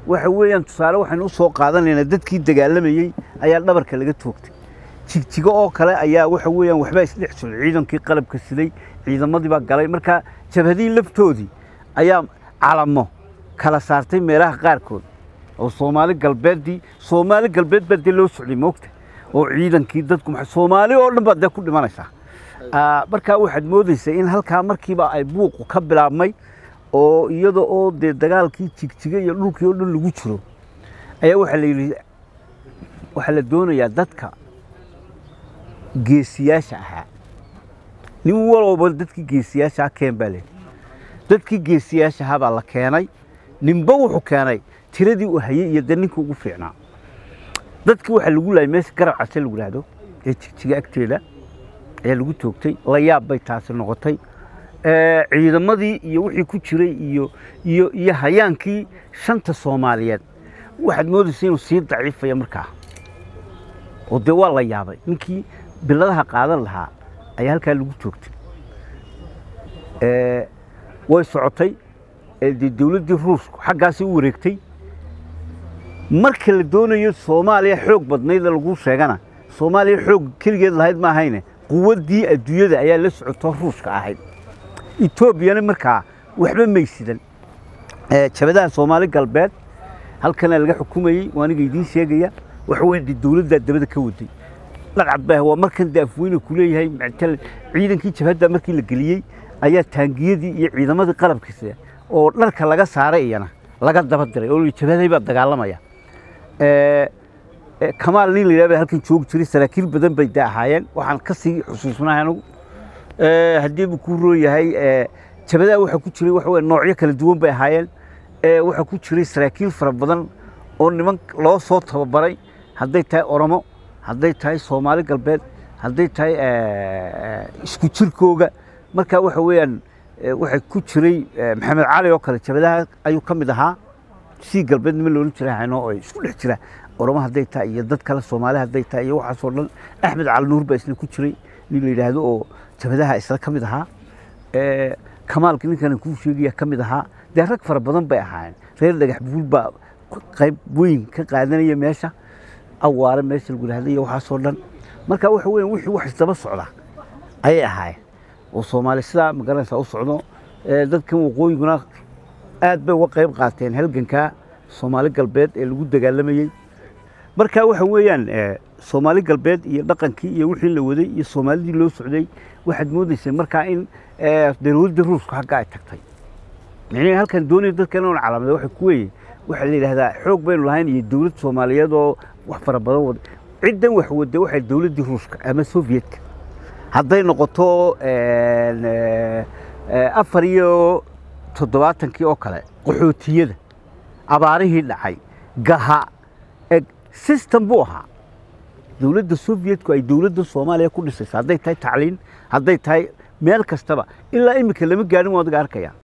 waxa weeyaan tusaale waxaynu u soo qaadanaynaa dadkii dagaalamayey ayaa dhabarka laga toogtay jigjigo oo kale ayaa waxa weeyaan waxbaa isdhex socday ciidankii qalabka siday ciidamadii baa galay marka jabhadihii laftoodii ayaa calamo kala saartay meelaha qaarkood oo soomaali galbeeddii soomaali galbeed baa dee loo socday moogta oo ciidankii dadku maxay soomaali oo dhan baa dee ku dhimanaysaa Ah, markaa waxaad moodaysaa in halkaa markiiba ay buuqu ka bilaabmay oo iyada oo dee dagaalkii jigjiga iyo dhulkii oo dhan lagu jiro ayaa waxaa la yidhi waxaa la doonayaa dadka geesiyaasha ahaa nin walowba dadkii geesiyaasha ah keen baa leeyihi dadkii geesiyaasha ahaa baa la keenay ninba wuxuu keenay tiradii uu hayey iyo dee ninkii ugu fiicnaa dadkii waxaa lagu laayay meesha garab case lagu yidhaahdo ee jigjiga agteeda ayaa lagu toogtay la yaab bay taasi noqotay Eh, ciidamadii iyo wixii ku jiray iyo iyo iyo hayaankii shanta soomaaliyeed waxaad moodaysa inuu sii daciifaya markaa oo dee waa la yaabay ninkii biladaha qaadan lahaa ayaa halkaa lagu toogtay Eh, way socotay eh, dee dowladdii ruushku xaggaasi u wareegtay marka la doonayo soomaaliya xoog badnayda lagu sheegana soomaaliya xoog keligeed lahayd ma ahayne quwaddii adduunyada ayaa la socoto ruushka ahayd etoobiyana markaa waxba maysidan Eh, jabadaha soomaali galbeed halkana laga xukumayey waa aniga idiin sheegaya waxa weyn dee dowladdaa dabada ka waday dhacad baa waa markan dee afweyne ku leeyahay mactal ciidankii jabhadda markii la geliyey ayaa taangiyadii iyo ciidamadii qalabkiisa oo dharka laga saaray iyana laga daba diray oo jabhaday baa dagaalamaya Eh, eh, kamaal nin la yidhahdo baa halkan joogi jiray saraakiil badan bay de ahaayeen waxaan ka sii xusuusnahay anigu Eh, haddii buu ku roon yahay eh, jabadaha waxaa ku jiray waxa weye noocyo kala duwan bay ahaayeen Eh, waxaa ku jiray saraakiil fara badan oo niman loo soo tababaray hadday tahay oromo hadday tahay soomaali galbeed hadday tahay eh, isku jirkooga marka waxa weeyaan eh, waxaa ku jiray eh, maxamed cali oo kale jabadaha ayuu ka mid ahaa sii galbeed nima loolan jiray hayno oo isku dhex jira oromo hadday tahay iyo dad kale soomaali hadday tahay iyo waxaasoo dhan axmed cali nuur baa isna ku jiray nin la yidhaahdo oo jabadaha isla ka mid ahaa Eh, kamaalka ninkan kuu sheegaya ka mid ahaa dee rag fara badan bay ahaayeen reer dhagax buul baa qayb weyn ka qaadanaya meesha awaare meesha lagu yidhahdo iyo waxaasoo dhan marka waxa weeyaan wixii wax isdaba socda ayay ahaayeen oo soomaali sidaa magaranaysaa u socdo Eh, dadkan waqooyiguna aad bay uga qayb qaateen halganka soomaali galbeed ee lagu dagaalamayey marka waxa weeyaan eh, soomaali galbeed iyo dhaqankii iyo wixii la waday iyo soomaalidii loo socday waxaad moodaysay markaa in eh, dowladdii ruushka xagga ay tagtay micnihi halkan doonaya dadkan oon calaamada waxa ku weeye waxaa la yidhahdaa xoog baynu lahayn iyo dowlad soomaaliyeed oo wax fara badan wada ciddan wax wada waxay dowladdii ruushka ama sovyetka hadday noqoto een, eh, eh, afar iyo toddobaatankii oo kale qaxootiyada abaarihii dhacay gaha eg system buu ahaa dowladda sovietku ay dowladda soomaaliya ku dhisaysa hadday tahay tacliin hadday tahay meel kastaba ilaa iminka lama gaarin waa adiga arkaya